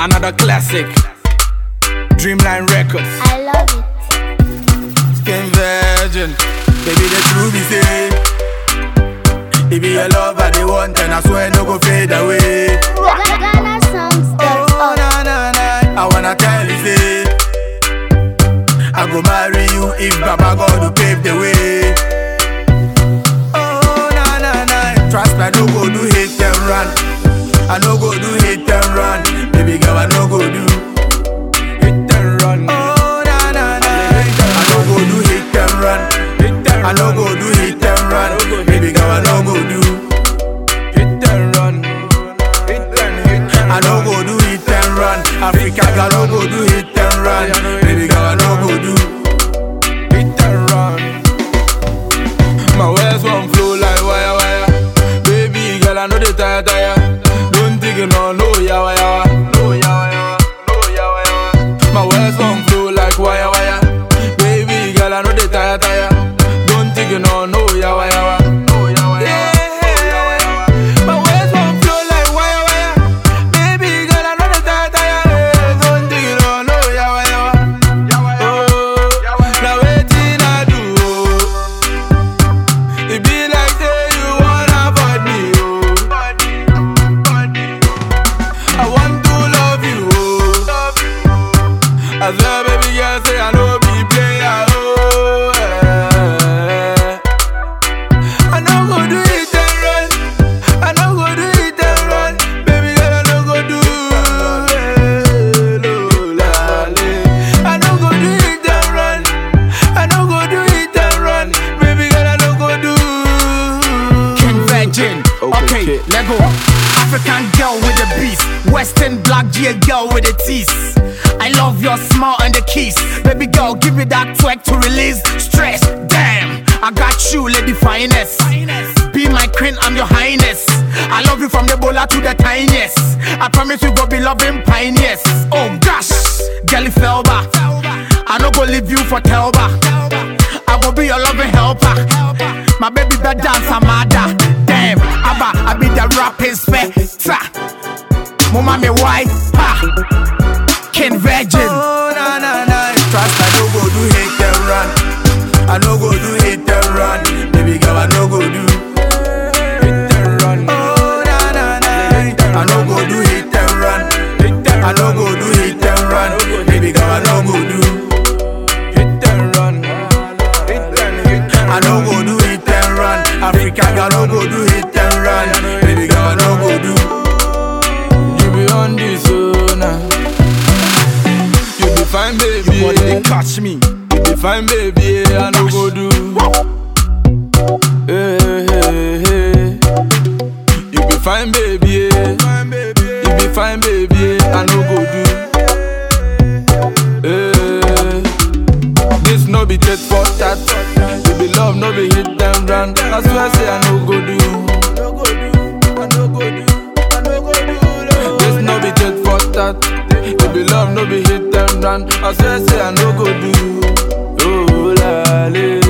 Another classic. Dreamline Records. I love it. Skin virgin. Baby, the truth be say. If be your love I they want, and I swear no go fade away. Ghana songs Oh, dot org. na, na, na. I wanna tell you, say. I go marry you if Baba God will pave the way. Oh, na, na, na. Trust me, I no go do hate and run. I no go do hate and run. Baby girl, I no go do. Hit and run. Oh, na, na, na. I no go do hit and run. Hit and I no run. go do hit and run. Baby girl, I no go do. Hit and run. Hit and hit and I no go do hit and run. Africa girl, no go do hit and run. Baby girl, I no go do. Hit and run. My words won't flow like wire wire. Baby girl, I know they tire tire. Don't think you know no yawa yawa. No yawa yawa. No yawa yawa. My words won't flow like wire wire. Baby girl, I know they tire tire. Don't think you know no yawa yawa. No yawa yawa. My words won't flow like wire wire. Baby girl, I know they tire tire. Don't think you know no yawa yawa. Oh, now waiting I do. oh. It be like say you wanna avoid me, oh. I want to love you, oh. I swear, baby girl, say I know be player, oh. eh. I no go do it and run. I no go do it and run. Baby girl, I no go do eh, lo, la, le. I no go do it and run. I no go do it and run. Baby girl, I no go do. King Virgin. Okay, Okay. let go. African girl with the beast. Western black GA girl with the teeth. I love your smile and the kiss. Baby girl, give me that twerk to release stress. Damn, I got you, lady finest. Be my queen, I'm your highness. I love you from the bowler to the tiniest. I promise we go be loving pioneers. Oh gosh, girlie Felba. I no go leave you for Telba. I will be your loving helper. My baby bed dance Amada. Damn, Abba, I be the rapping spectre. Mama me white, ha. King Virgin. Oh, na, na, na. Trust I no go do hate and run. I no go do hate and run. Baby girl, I no go do. Hit and run. Oh, na, na, na. I no go do hate and run. Hit and I no go do hate and run. Baby girl, I no go do. Hit and run. Hit and hit and I no go do hate and run. Africa girl, no go do hate and run. Baby girl, I no go do. You be on this oh now. You be fine, baby. You want to catch me? You be fine, baby. I no go do. Hey, hey, hey. You be fine, baby. You be fine, baby. I no go do. Hey. This no be tit for tat. You be love, no be hit and run. I swear, say I no go do. No go do. I no go do. I no go do. This no be tit for tat. You be love, no be hit and run. I swear, say I no go do. Oh la la.